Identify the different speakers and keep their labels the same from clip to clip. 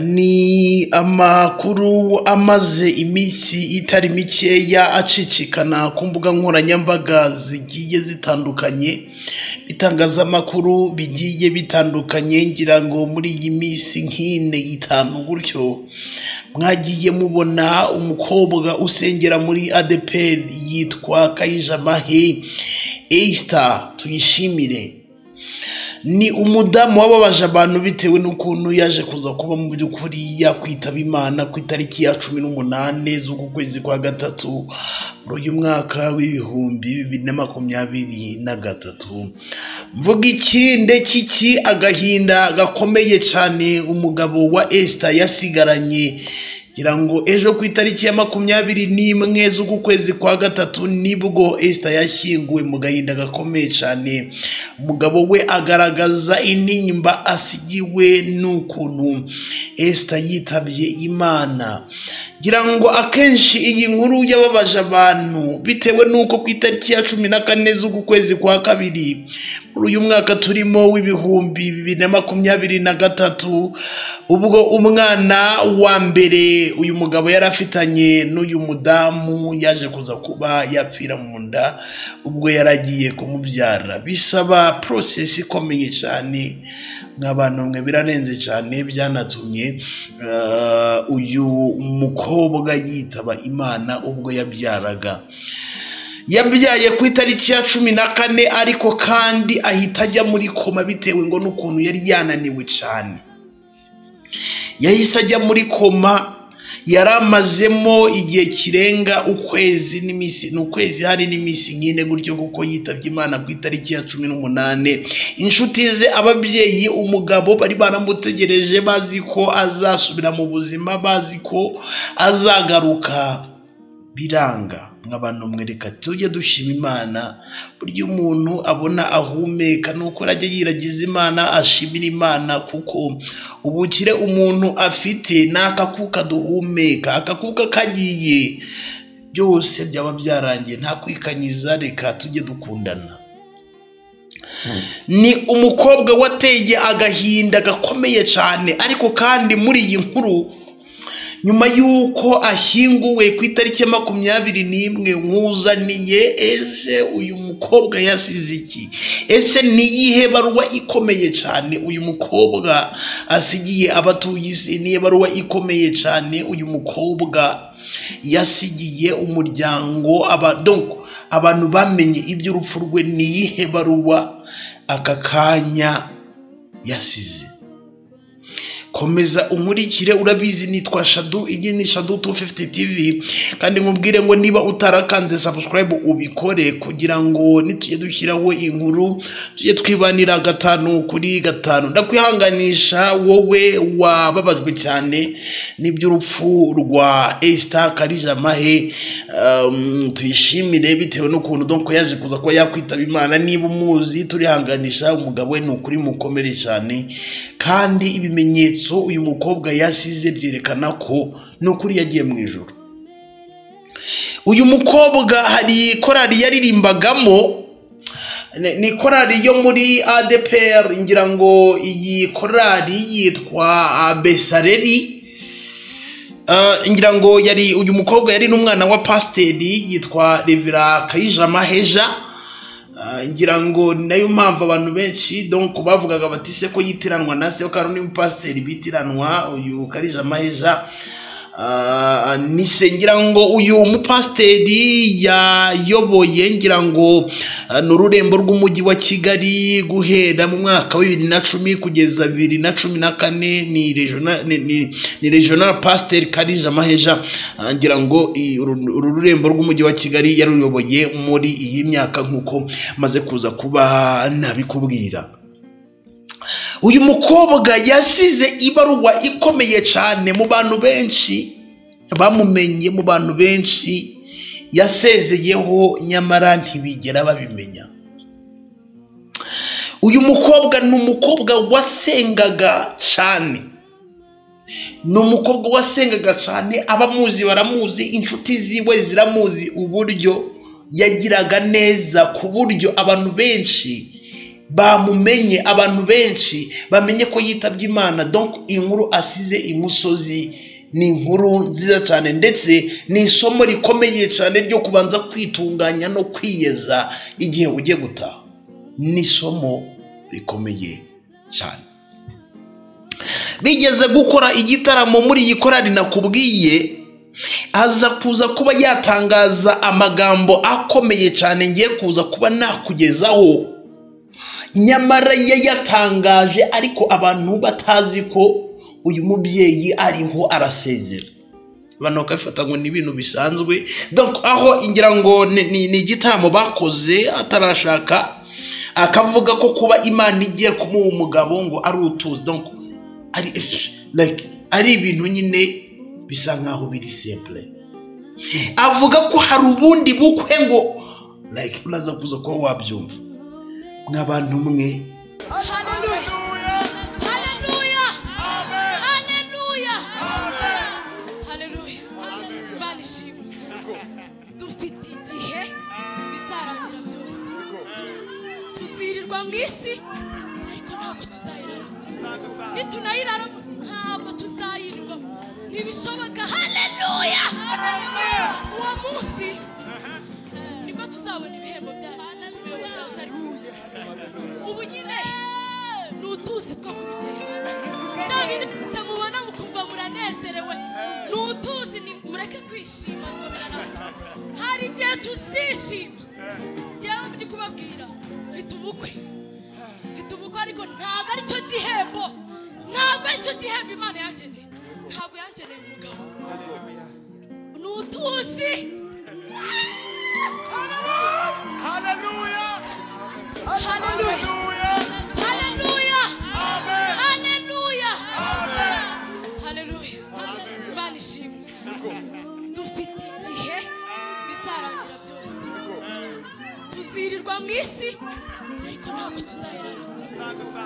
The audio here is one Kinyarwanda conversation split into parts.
Speaker 1: Ni amakuru amaze iminsi itari mikeya acicikana ku mbuga nkoranyambaga zigiye zitandukanye, ibitangazamakuru bigiye bitandukanye ngira ngo muri iyi minsi nk'ine itanu gutyo, mwagiye mubona umukobwa usengera muri ADEPR yitwa Kayijamahe Esther Tuyishimire, ni umudamu wababaje abantu bitewe n'ukuntu yaje kuza kuba mu by'ukuri yakwitaba Imana ku itariki ya cumi n'umunani z'uku kwezi kwa gatatu muri uyu mwaka w'ibihumbi bibiri na makumyabiri na gatatu. Mvuga iki ndetse iki agahinda gakomeye cyane umugabo wa Esther yasigaranye ngira ngo ejo ku itariki ya makumyabiri n'imwe z'uku kwezi kwa gatatu nibwo Esther yashyinguwe mu gahinda gakomeye cyane umugabo we agaragaza intimba asigiwe n'ukuntu Esther yitabye Imana ngira ngo akenshi iyi nkuru yababaje abantu bitewe n'uko ku itariki ya cumi na kane z'uku kwezi kwa kabiri muri uyu mwaka turimo w'ibihumbi bibiri na makumyabiri na gatatu ubwo umwana wa mbere uyu mugabo yari afitanye n'uyu mudamu yaje kuza kuba yapfira mu nda ubwo yari agiye kumubyara bisaba porosesi ikomeye cyane nk'abantu mwe birarenze cyane byanatumye eh, uyu mukobwa yitaba imana ubwo yabyaraga yabyaye ku itariki ya cumi na kane ariko kandi ahita ajya muri koma bitewe ngo n'ukuntu yari yananiwe cyane yahise ajya muri koma yari amazemo igihe kirenga ukwezi n'iminsi ni ukwezi hari n'iminsi nk'ine gutyo kuko yitabye imana ku itariki ya cumi n'umunani inshuti ze ababyeyi umugabo bari baramutegereje bazi ko azasubira mu buzima bazi ko azagaruka biranga nk'abantu mwereka tujye dushima imana burya umuntu abona ahumeka ni uko ajya yiragiza imana ashimira imana kuko ubukire umuntu afite ni akakuka duhumeka akakuka kagiye byose byaba byarangiye nta kwikanyiza reka tujye dukundana ni umukobwa wateye agahinda gakomeye cyane ariko kandi muri iyi nkuru nyuma y'uko ashyinguwe ku itariki ya makumyabiri n'imwe nkuzaniye ese uyu mukobwa yasize iki ese ni iyihe baruwa ikomeye cyane uyu mukobwa asigiye abatuye isi ni iyihe baruwa ikomeye cyane uyu mukobwa yasigiye umuryango aba donc abantu bamenye iby'urupfu rwe ni iyihe baruwa aka kanya yasize komeza unkurikire urabizi nitwa shadu iyi ni shadu 250 tv kandi nkubwire ngo niba utarakanze subscribe ubikore kugira ngo nitujye dushyiraho inkuru tujye twibanira gatanu kuri gatanu ndakwihanganisha wowe wababajwe cyane n'iby'urupfu rwa Esther Karijamahe um, tuyishimire bitewe n'ukuntu donc yaje kuza kuba yakwitaba Imana niba umuzi turihanganisha umugabo we ni ukuri mukomere cyane kandi ibimenyetso ibimenyetso uyu mukobwa yasize byerekana ko n'ukuri yagiye mu ijoro uyu mukobwa hari korali yaririmbagamo ni- ni korali yo muri ADPR ngira ngo iyi korali yitwa Besareri Uh, ngira ngo yari uyu mukobwa yari n'umwana wa pasiteri yitwa Revera Kayijamaheja Ah, ngira ngo ni nayo mpamvu abantu benshi donc bavugaga bati se ko yitiranwa na se kandi ni umupasiteri bitiranwa uyu karija maheja Ah, ni se ngira ngo uyu mupasiteri yayoboye ngira ngo ah, ni ururembo rw'umujyi wa kigali guhera mu mwaka wa bibiri na cumi kugeza bibiri na cumi na kane ni regional- ni- ni- ni regional pasiteri karija maheja Ah, ngira ngo i- uru uru rurembo rw'umujyi wa kigali yaruyoboye muri iyi myaka nk'uko maze kuza kuba nabikubwira uyu mukobwa yasize ibaruwa ikomeye cyane mu bantu benshi bamumenye mu bantu benshi yasezeyeho nyamara ntibigera babimenya uyu mukobwa ni umukobwa wasengaga cyane ni umukobwa wasengaga cyane abamuzi baramuzi inshuti ziwe ziramuzi uburyo yagiraga neza ku buryo abantu benshi bamumenye abantu benshi bamenye ko yitabye imana donc inkuru asize imusozi ni inkuru nziza cyane ndetse ni isomo rikomeye cyane ryo kubanza kwitunganya no kwiyeza igihe ugiye gutaha ni isomo rikomeye cyane bigeze gukora igitaramo muri iyi korari nakubwiye aza kuza kuba yatangaza amagambo akomeye cyane ngiye kuza kuba nakugezaho nyamara yayatangaje ariko abantu batazi ko uyu mubyeyi ariho arasezera abantu bakabifata ngo ni ibintu bisanzwe aho ngira ngo ni igitaramo bakoze atarashaka akavuga ko kuba imana igiye kumuha umugabo ngo ari utuzi ari ibintu nyine bisa nkaho biri simple avuga ko hari ubundi bukwe ngo uraza kuza kuba wabyumva nk'abantu mwe
Speaker 2: Hallelujah. Hallelujah. Hallelujah. Hallelujah. Imana ishimwe. dufite igihe bizarangira byose tuzirirwa mu isi ariko ntabwo tuzayiraramo nitunayiraramo ntabwo tuzayirirwamo ntibishoboka haleluya uwo munsi nibwo tuzabona ibihembo byacu umuyobozi wawe uzari kumujya ubu nyine ni utuzi two kubigeraho bya bindi byose mubona mukumva muranezerewe ni utuzi ni mureke kwishima ngo biranabona hari igihe tuzishima njyewe ndi kubabwira mfite ubukwe mfite ubukwe ariko ntabwo aricyo gihembo ntabwo aricyo gihembo imana yangeneye ntabwo yangeneye umugabo ni utuzi haleluya haleluya haleluya haleluya imana ishimwe dufite igihe bizarangira byose tuzirirwa mu isi ariko ntabwo tuzayiraramo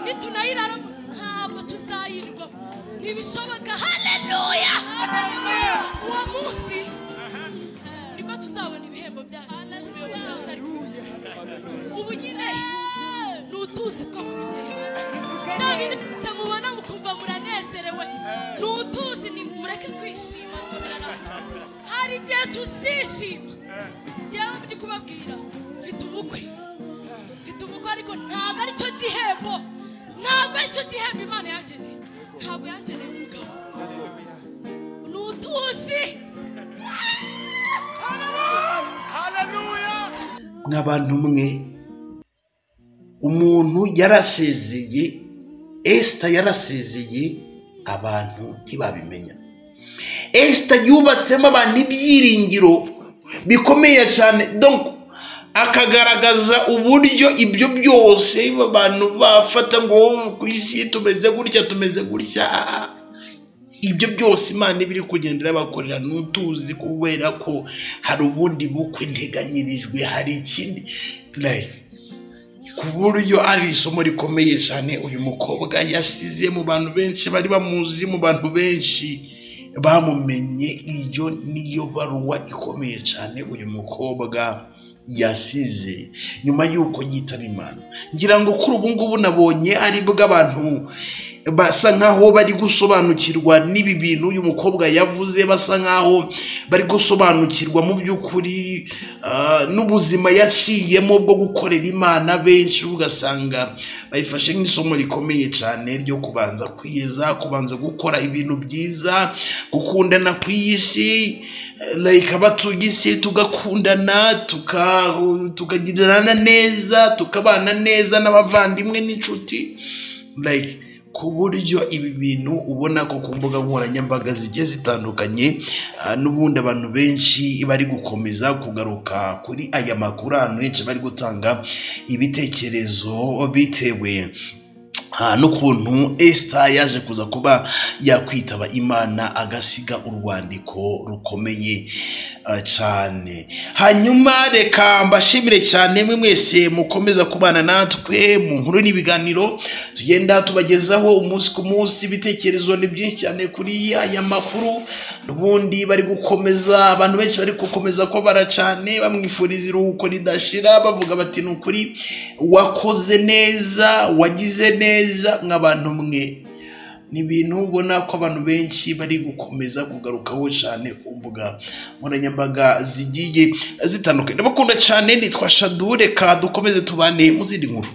Speaker 2: nitunayiraramo ntabwo tuzayirirwamo ntibishoboka haleluya uwo munsi nibwo tuzabona ibihembo byacu umuyobozi wawe uzari kumujya ubu nyine ni utuzi two kubigeraho bya bindi byose mubona mukumva muranezerewe ni utuzi ni mureke kwishima ngo biranabona hari igihe tuzishima njyewe ndi kubabwira mfite ubukwe mfite ubukwe ariko ntabwo aricyo gihembo ntabwo aricyo gihembo imana yangeneye ntabwo yangeneye umugabo ni utuzi
Speaker 1: nk'abantu mwe umuntu yarasezeye esita yarasezeye abantu ntibabimenya esita yubatsemo abantu ibyiringiro bikomeye cyane donc akagaragaza uburyo ibyo byose abantu bafata ngo "Oh, ku isi tumeze gutya tumeze gutya Ah, ah. ibyo byose imana iba iri kugenda irabakorera n'utuzi kubera ko hari ubundi bukwe nteganyirijwe hari ikindi Like, ku buryo ari isomo rikomeye cyane uyu mukobwa yasize mu bantu benshi bari bamuzi mu bantu benshi bamumenye iyo niyo baruwa ikomeye cyane uyu mukobwa yasize nyuma y'uko yitaba imana ngira ngo kuri ubu ngubu nabonye ari bwo abantu basa nkaho bari gusobanukirwa n'ibi bintu uyu mukobwa yavuze basa nkaho bari gusobanukirwa mu by'ukuri ah, n'ubuzima yaciyemo bwo gukorera imana benshi ugasanga bayifashe nk'isomo rikomeye cyane ryo kubanza kwiyeza kubanza gukora ibintu byiza gukundana ku isi eh, like abatuye isi tugakundana tuka- tukagirirana neza tukabana neza n'abavandimwe n'inshuti like ku buryo ibi bintu ubona ko ku mbuga nkoranyambaga zigiye zitandukanye ah, n'ubundi abantu benshi bari gukomeza kugaruka kuri aya makuru ahantu henshi bari gutanga ibitekerezo bitewe nta n'ukuntu esita yaje kuza kuba yakwitaba imana agasiga urwandiko rukomeye eh, cyane hanyuma reka mbashimire cyane mwe mwese mukomeza kubana natwe mu nkuru n'ibiganiro tugenda tubagezaho umunsi ku munsi ibitekerezo ni byinshi cyane kuri aya makuru n'ubundi bari gukomeza abantu benshi bari gukomeza kubara cyane bamwifuriza iruhuko ridashira bavuga bati ni ukuri wakoze neza wagize neza mw'abantu mwe ni ibintu ubona ko abantu benshi bari gukomeza kugarukaho cyane ku mbuga nkoranyambaga zigiye zitandukanye ndabakunda cyane nitwa shadureka dukomeze tubane mu zindi nkuru